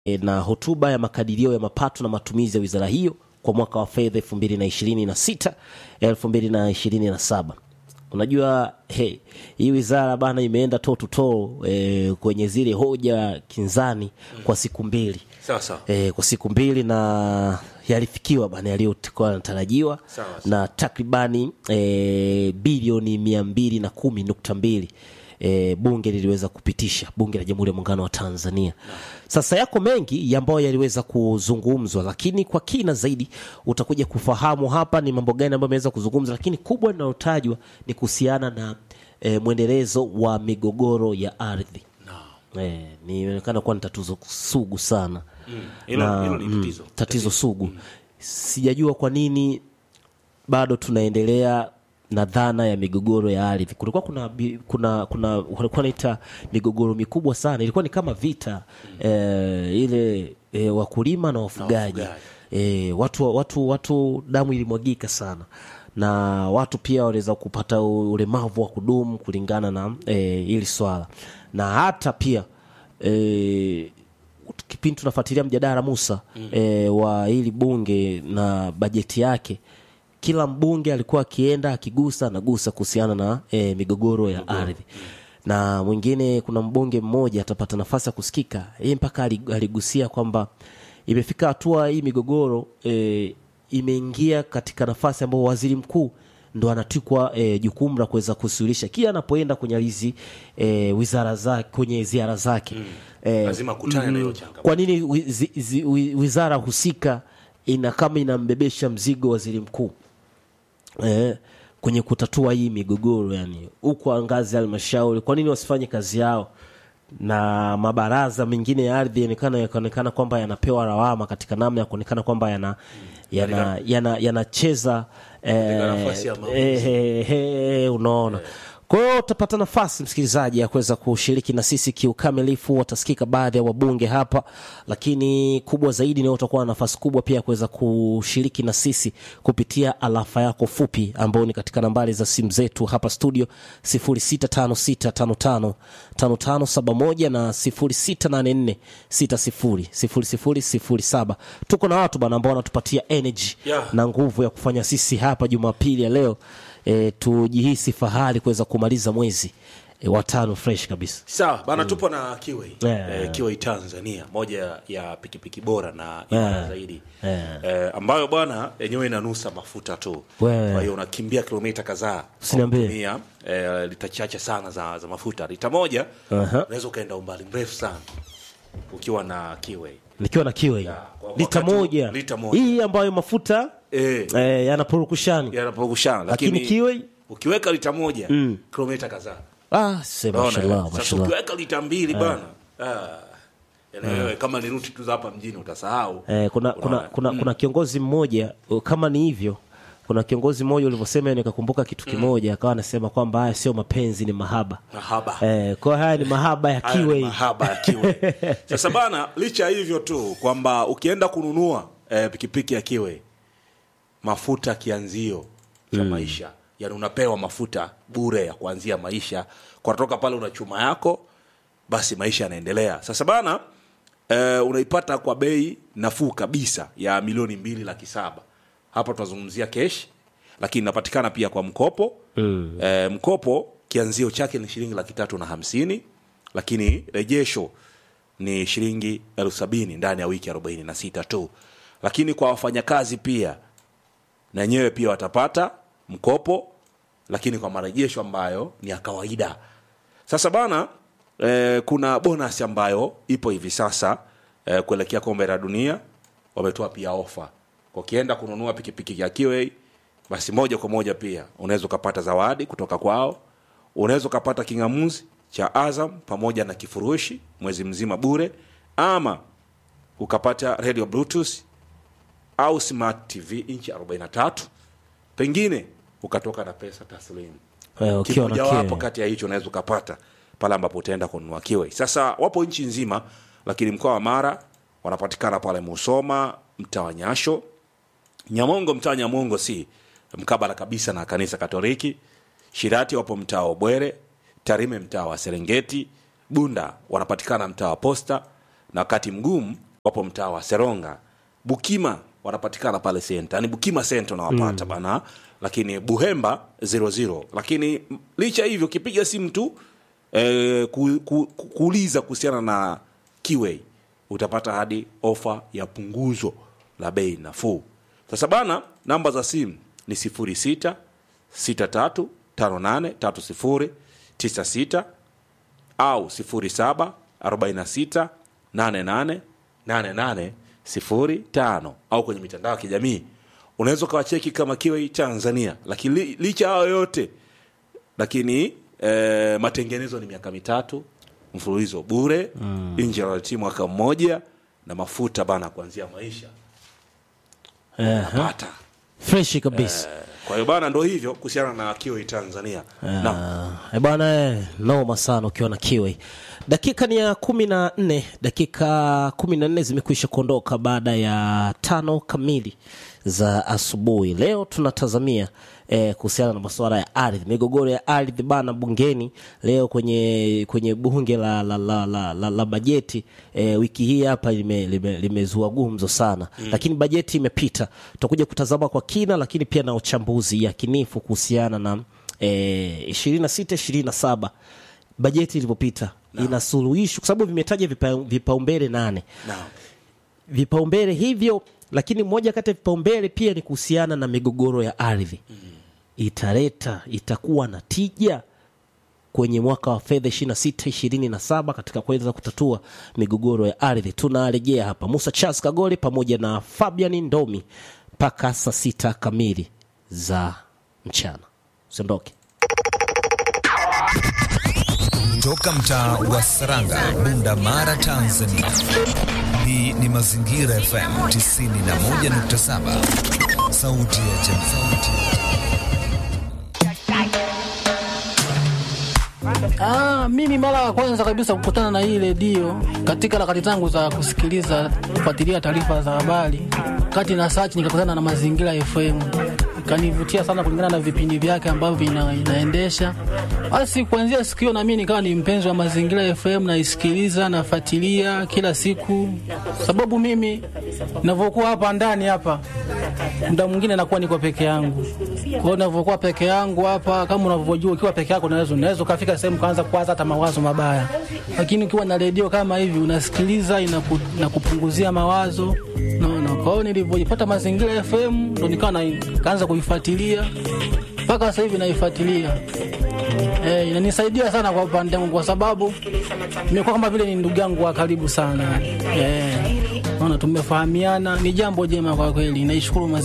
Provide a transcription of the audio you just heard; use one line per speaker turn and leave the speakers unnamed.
e, na hotuba ya makadirio ya mapato na matumizi ya wizara hiyo kwa mwaka wa fedha 2026 2027. Unajua hey, hii wizara bana imeenda toe to toe e, kwenye zile hoja kinzani kwa siku mbili
sawa sawa
e, kwa siku mbili na yalifikiwa bana yaliyokuwa yanatarajiwa
Sawa, sawa.
na takribani e, bilioni mia mbili na kumi nukta mbili e, bunge liliweza kupitisha bunge la jamhuri ya muungano wa tanzania sasa yako mengi ambayo yaliweza kuzungumzwa lakini kwa kina zaidi utakuja kufahamu hapa ni mambo gani ambayo ameweza kuzungumzwa lakini kubwa linalotajwa ni kuhusiana na e, mwendelezo wa migogoro ya ardhi e, nimeonekana kuwa ni tatizo sugu sana
hilo
na,
hilo ni
mm,
tatizo
tatizo sugu sijajua kwa nini bado tunaendelea na dhana ya migogoro ya ardhi kulikuwa kuna bi- kuna kuna walikuwa naita migogoro mikubwa sana ilikuwa ni kama vita eh, ile eh, wakulima na wafugaji
wafugaji.
eh, watu watu watu damu ilimwagika sana na watu pia waliweza kupata u- ulemavu wa kudumu kulingana na eh, hili swala na hata pia eh, kipindi tunafuatilia mjadala Musa mm. e, wa hili bunge na bajeti yake, kila mbunge alikuwa akienda akigusa anagusa kuhusiana na e, migogoro ya ardhi na mwingine, kuna mbunge mmoja atapata nafasi ya kusikika, yeye mpaka ali- aligusia kwamba imefika hatua hii migogoro e, imeingia katika nafasi ambayo waziri mkuu ndo anatikwa e, jukumu la kuweza kusuluhisha kila anapoenda kwenye hizi e, wizara zake kwenye ziara zake mm. e,
lazima akutane na hiyo changamoto
kwa nini wi- zi- zi- wi- wizara husika ina kama inambebesha mzigo waziri mkuu eh, kwenye kutatua hii migogoro yani huko ngazi ya halmashauri kwa nini wasifanye kazi yao na mabaraza mengine ya ardhi yanaonekana yakaonekana kwamba yanapewa lawama katika namna ya kuonekana kwamba yana yana yana yanacheza
Katika nafasi ya maamuzi.
eh, eh, eh, unaona kwa hiyo utapata nafasi msikilizaji ya kuweza kushiriki na sisi kiukamilifu watasikika baadhi ya wabunge hapa lakini kubwa zaidi ni utakuwa na nafasi kubwa pia ya kuweza kushiriki na sisi kupitia alafa yako fupi ambayo ni katika nambari za simu zetu hapa studio 0656555571 na 0684600007 tuko na watu bana ambao wanatupatia energy
Yeah.
na nguvu ya kufanya sisi hapa jumapili ya leo e, tujihisi fahari kuweza kumaliza mwezi e, wa tano fresh kabisa
sawa bana tupo na kiwei
Yeah.
eh, kiwei tanzania moja ya pikipiki bora na imara
Yeah.
zaidi
Yeah.
eh, ambayo bwana yenyewe inanusa mafuta tu
Wewe.
kwa hiyo unakimbia kilomita kadhaa
Usiniambie.
kwa kutumia, eh, lita chache sana za, za mafuta lita moja
Aha.
unaweza ukaenda umbali mrefu sana ukiwa na kiwei
nikiwa na kiwe
Yeah, kwa
lita
wakati-
moja
lita moja.
hii ambayo mafuta
eh,
e, yanapurukushani
yanapogushana
lakini
lakini
kiwe
ukiweka lita moja kilomita kadhaa
ah, se
Unaona,
mashallah,
sasa
mashallah.
ukiweka lita mbili bana ah, yaani wewe kama ni ruti tu za hapa mjini utasahau
Eh, kuna, kuna,
Unaona?
kuna, kuna kiongozi mmoja uh, kama ni hivyo kuna kiongozi mmoja ulivyosema nikakumbuka kitu kimoja akawa anasema kwamba haya sio mapenzi ni mahaba
mahaba
eh, kwa hiyo haya ni mahaba ya
Haya ni
kiwe
mahaba ya kiwe sasa bana licha ya hivyo tu kwamba ukienda kununua eh, pikipiki ya kiwe mafuta kianzio cha maisha yani unapewa mafuta bure ya kuanzia maisha kwa toka pale una chuma yako basi maisha yanaendelea sasa bana eh, unaipata kwa bei nafuu kabisa ya milioni mbili laki saba hapa tunazungumzia kesh lakini inapatikana pia kwa mkopo mm. eh, mkopo kianzio chake ni shilingi laki tatu na hamsini lakini rejesho ni shilingi elfu sabini ndani ya wiki arobaini na sita tu lakini kwa wafanyakazi pia na wenyewe pia watapata mkopo lakini kwa marejesho ambayo ni ya kawaida sasa bana eh, kuna bonus ambayo ipo hivi sasa eh, kuelekea kombe la dunia wametoa pia ofa ukienda kununua pikipiki ya kiwei basi moja kwa moja pia unaweza ukapata zawadi kutoka kwao unaweza ukapata kingamuzi cha azam pamoja na kifurushi mwezi mzima bure ama ukapata radio bluetooth au smart tv inchi 43 pengine ukatoka na pesa taslimu
Eh, ukiwa na
kimojawapo
kiwe.
kati ya hicho unaweza ukapata pale ambapo utaenda kununua kiwe sasa wapo nchi nzima lakini mkoa wa mara wanapatikana pale musoma mtaa wa nyasho nyamongo mtaa wa nyamongo si mkabala kabisa na kanisa katoliki shirati wapo mtaa wa bwere tarime mtaa wa serengeti bunda wanapatikana mtaa wa posta na wakati mgumu wapo mtaa wa seronga bukima wanapatikana pale senta yani bukima senta unawapata bana lakini buhemba 00 lakini m- licha hivyo ukipiga simu tu eh, ku, ku, ku, kuuliza kuhusiana na kiwei utapata hadi ofa ya punguzo la bei nafuu sasa bana namba za simu ni 06 63 58 30 96 au 07 46 88 88 05 au kwenye mitandao ya kijamii unaweza ukawacheki kama kiwa tanzania lakini li, licha hayo yote lakini eh, matengenezo ni miaka mitatu mfululizo bure mm. nje ya timu mwaka mmoja na mafuta bana kuanzia maisha pata
freshi kabisa
kwa hiyo bana ndo hivyo kuhusiana na kiwa tanzania Naam.
Ah, eh bwana eh, noma sana ukiwa na kiwe dakika ni ya kumi na nne dakika kumi na nne zimekwisha kuondoka baada ya tano kamili za asubuhi leo tunatazamia eh, kuhusiana na masuala ya ardhi migogoro ya ardhi bana bungeni leo kwenye kwenye bunge la, la, la, la, la, la bajeti eh, wiki hii hapa limezua lime, limezua gumzo sana mm. lakini bajeti imepita tutakuja kutazama kwa kina lakini pia na uchambuzi yakinifu kuhusiana na ishirini na sita ishirini na saba bajeti ilivyopita ina suluhisho kwa sababu vimetaja vipa- vipaumbele nane
Naam.
vipaumbele hivyo lakini moja kati ya vipaumbele pia ni kuhusiana na migogoro ya ardhi italeta itakuwa na tija kwenye mwaka wa fedha 26 27 katika kuweza kutatua migogoro ya ardhi tunarejea hapa musa charles kagole pamoja na fabian ndomi mpaka saa sita kamili za mchana usiondoke
Toka mtaa wa Saranga, Bunda Mara, Tanzania. Hii ni Mazingira FM 91.7, sauti ya jamii.
Ah, mimi mara ya kwanza kabisa kukutana na hii redio katika harakati zangu za kusikiliza kufuatilia taarifa za habari, kati na search nikakutana na Mazingira FM, ikanivutia sana kulingana na vipindi vyake ambavyo ina, inaendesha. Basi kuanzia siku hiyo na mimi nikawa ni mpenzi wa Mazingira FM, naisikiliza nafuatilia kila siku, sababu mimi ninavyokuwa hapa ndani hapa muda mwingine nakuwa niko peke yangu. Kwa hiyo ninavyokuwa peke yangu hapa, kama unavyojua, ukiwa peke yako unaweza unaweza ukafika sehemu kaanza kuwaza hata mawazo mabaya, lakini ukiwa na redio kama hivi unasikiliza, inaku, inakupunguzia mawazo naona. Kwa hiyo nilivyoipata Mazingira FM ndo nikawa na- nikaanza kuifuatilia mpaka sasa hivi naifuatilia. Eh, inanisaidia sana kwa upande wangu kwa sababu nimekuwa kama vile ni ndugu yangu wa karibu sana. Eh, naona tumefahamiana, ni jambo jema kwa kweli. Naishukuru Mazingira